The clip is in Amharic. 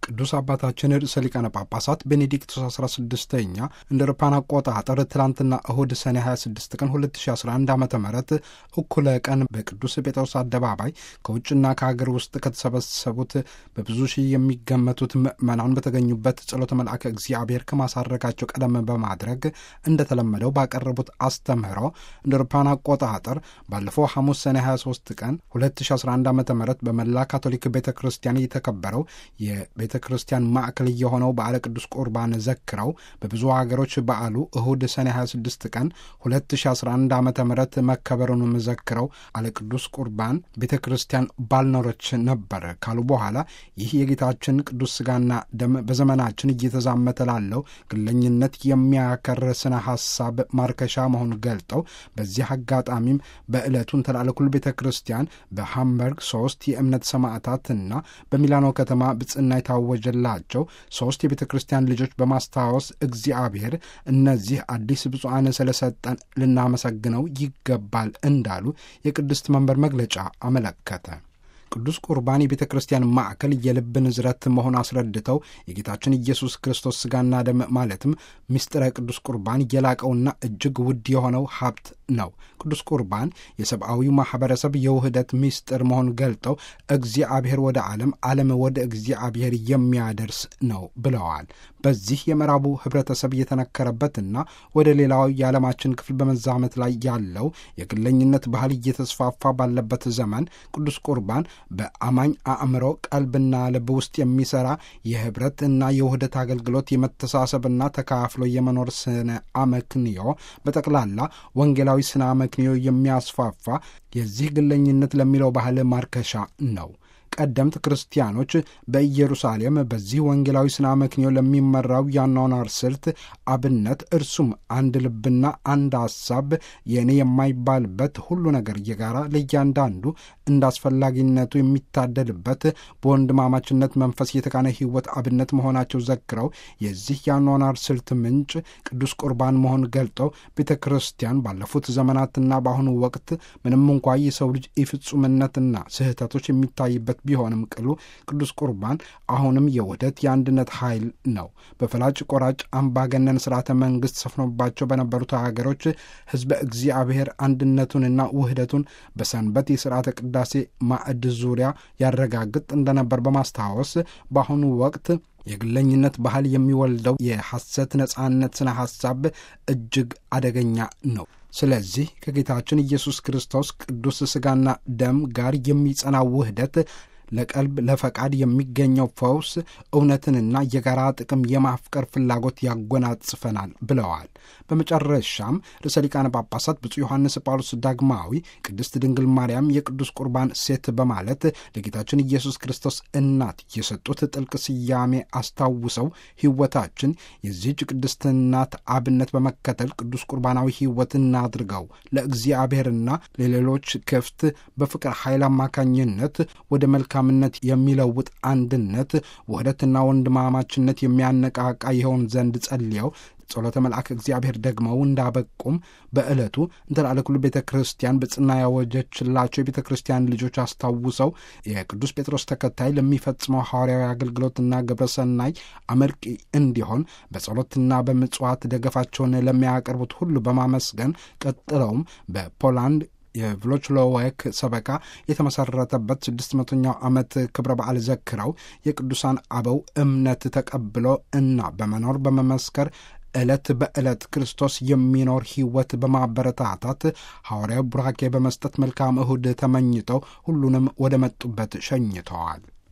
ቅዱስ አባታችን ርዕሰ ሊቃነ ጳጳሳት ቤኔዲክቶስ 16ኛ እንደ አውሮፓውያን አቆጣጠር ትላንትና እሁድ ሰኔ 26 ቀን 2011 ዓ ም እኩለ ቀን በቅዱስ ጴጥሮስ አደባባይ ከውጭና ከሀገር ውስጥ ከተሰበሰቡት በብዙ ሺህ የሚገመቱት ምዕመናን በተገኙበት ጸሎተ መልአከ እግዚአብሔር ከማሳረጋቸው ቀደም በማድረግ እንደተለመደው ባቀረቡት አስተምህሮ እንደ አውሮፓውያን አቆጣጠር ባለፈው ሐሙስ ሰኔ 23 ቀን 2011 ዓ ም በመላ ካቶሊክ ቤተ ክርስቲያን የተከበረው የቤተ ክርስቲያን ማዕከል የሆነው በዓለ ቅዱስ ቁርባን ዘክረው በብዙ ሀገሮች በዓሉ እሁድ ሰኔ 26 ቀን 2011 ዓ ም መከበሩንም ዘክረው አለ ቅዱስ ቁርባን ቤተ ክርስቲያን ባልኖረች ነበር ካሉ በኋላ ይህ የጌታችን ቅዱስ ሥጋና ደም በዘመናችን እየተዛመተ ላለው ግለኝነት የሚያከር ስነ ሐሳብ ማርከሻ መሆኑን ገልጠው በዚህ አጋጣሚም በዕለቱን ተላለኩል ቤተ ክርስቲያን በሃምበርግ ሶስት የእምነት ሰማዕታትና በሚላኖ ከተማ ብጽና የታወጀላቸው ሶስት የቤተ ክርስቲያን ልጆች በማስታወስ እግዚአብሔር እነዚህ አዲስ ብፁዓን ስለሰጠን ልናመሰግነው ይገባል እንዳሉ የቅድስት መንበር መግለጫ አመለከተ። ቅዱስ ቁርባን የቤተ ክርስቲያን ማዕከል የልብ ንዝረት መሆን አስረድተው የጌታችን ኢየሱስ ክርስቶስ ሥጋና ደም ማለትም ምስጢረ ቅዱስ ቁርባን የላቀውና እጅግ ውድ የሆነው ሀብት ነው። ቅዱስ ቁርባን የሰብአዊው ማኅበረሰብ የውህደት ምስጢር መሆን ገልጠው እግዚአብሔር ወደ ዓለም፣ ዓለም ወደ እግዚአብሔር የሚያደርስ ነው ብለዋል። በዚህ የምዕራቡ ኅብረተሰብ እየተነከረበትና ወደ ሌላው የዓለማችን ክፍል በመዛመት ላይ ያለው የግለኝነት ባህል እየተስፋፋ ባለበት ዘመን ቅዱስ ቁርባን በአማኝ አእምሮ ቀልብና ልብ ውስጥ የሚሠራ የኅብረት እና የውህደት አገልግሎት የመተሳሰብና ተካፍሎ የመኖር ስነ አመክንዮ በጠቅላላ ወንጌላዊ ስነ አመክንዮ የሚያስፋፋ የዚህ ግለኝነት ለሚለው ባህል ማርከሻ ነው። ቀደምት ክርስቲያኖች በኢየሩሳሌም በዚህ ወንጌላዊ ስነ አመክንዮ ለሚመራው የአኗኗር ስልት አብነት እርሱም አንድ ልብና አንድ ሐሳብ የእኔ የማይባልበት ሁሉ ነገር የጋራ ለእያንዳንዱ እንደ አስፈላጊነቱ የሚታደልበት በወንድማማችነት መንፈስ የተቃነ ሕይወት አብነት መሆናቸው ዘክረው የዚህ የአኗኗር ስልት ምንጭ ቅዱስ ቁርባን መሆን ገልጠው ቤተ ክርስቲያን ባለፉት ዘመናትና በአሁኑ ወቅት ምንም እንኳ የሰው ልጅ ኢፍጹምነትና ስህተቶች የሚታይበት ቢሆንም ቅሉ ቅዱስ ቁርባን አሁንም የውህደት የአንድነት ኃይል ነው። በፈላጭ ቆራጭ አምባገነን ስርዓተ መንግስት ሰፍኖባቸው በነበሩት ሀገሮች ሕዝበ እግዚአብሔር አንድነቱንና ውህደቱን በሰንበት የስርዓተ ቅዳሴ ማዕድ ዙሪያ ያረጋግጥ እንደነበር በማስታወስ በአሁኑ ወቅት የግለኝነት ባህል የሚወልደው የሐሰት ነጻነት ስነ ሐሳብ እጅግ አደገኛ ነው። ስለዚህ ከጌታችን ኢየሱስ ክርስቶስ ቅዱስ ሥጋና ደም ጋር የሚጸና ውህደት ለቀልብ ለፈቃድ የሚገኘው ፈውስ እውነትንና የጋራ ጥቅም የማፍቀር ፍላጎት ያጎናጽፈናል ብለዋል። በመጨረሻም ርዕሰ ሊቃነ ጳጳሳት ብፁዕ ዮሐንስ ጳውሎስ ዳግማዊ ቅድስት ድንግል ማርያም የቅዱስ ቁርባን ሴት በማለት ለጌታችን ኢየሱስ ክርስቶስ እናት የሰጡት ጥልቅ ስያሜ አስታውሰው ሕይወታችን የዚህች ቅድስት እናት አብነት በመከተል ቅዱስ ቁርባናዊ ሕይወት እናድርገው ለእግዚአብሔርና ለሌሎች ክፍት በፍቅር ኃይል አማካኝነት ወደ መልካምነት የሚለውጥ አንድነት፣ ውህደትና ወንድማማችነት የሚያነቃቃ ይሆን ዘንድ ጸልየው ጸሎተ መልአክ እግዚአብሔር ደግመው እንዳበቁም በዕለቱ እንተላለኩሉ ቤተ ክርስቲያን በጽና ያወጀችላቸው የቤተ ክርስቲያን ልጆች አስታውሰው የቅዱስ ጴጥሮስ ተከታይ ለሚፈጽመው ሐዋርያዊ አገልግሎትና ግብረሰናይ አመርቂ እንዲሆን በጸሎትና በምጽዋት ደገፋቸውን ለሚያቀርቡት ሁሉ በማመስገን ቀጥለውም በፖላንድ የቭሎችሎዌክ ሰበካ የተመሰረተበት ስድስት መቶኛው ዓመት ክብረ በዓል ዘክረው የቅዱሳን አበው እምነት ተቀብሎ እና በመኖር በመመስከር ዕለት በዕለት ክርስቶስ የሚኖር ሕይወት በማበረታታት ሐዋርያው ቡራኬ በመስጠት መልካም እሁድ ተመኝተው ሁሉንም ወደ መጡበት ሸኝተዋል።